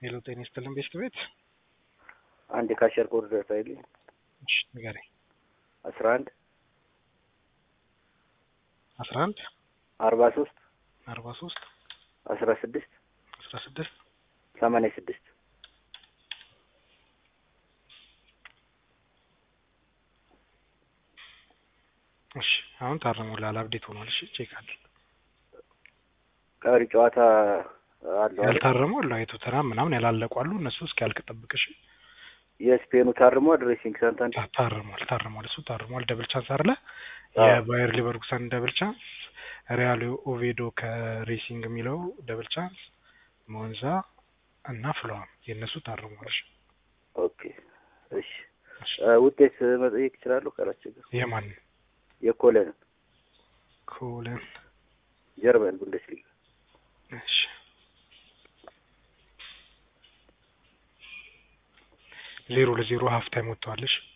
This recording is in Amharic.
ሄሎ ጤና ይስጥልን ቤስት ቤት አንድ የካሸር ኮድ ሳይል እሺ ንገረኝ አስራ አንድ አስራ አንድ አርባ ሶስት አርባ ሶስት አስራ ስድስት አስራ ስድስት ሰማንያ ስድስት እሺ አሁን ታርሞልሃል አብዴት ሆኗል እሺ ቼክ አድርግ ቀሪ ጨዋታ አለው አይደል? ያልታረሙ አሉ የቶተናም ምናምን ያላለቁ አሉ እነሱ እስኪያልቅ ጠብቅ እሺ የስፔኑ ታርሟል። ሬሲንግ ሳንታንድ ታ- ታርሟል ታርሟል እሱ ታርሟል ደብል ቻንስ አለ አዎ። የባየር ሊቨርኩሰን ደብል ቻንስ ሪያል ኦቬዶ ከሬሲንግ የሚለው ደብል ቻንስ ሞንዛ እና ፍለዋም የእነሱ ታርሟል እሺ ኦኬ እሺ እ ውጤት መጠየቅ ይችላሉ ካላስቸገር የማን የኮለን ኮለን ጀርመን ቡንደስሊጋ እሺ ዜሮ ለዜሮ ሀፍ ታይም ወጥተዋል እሺ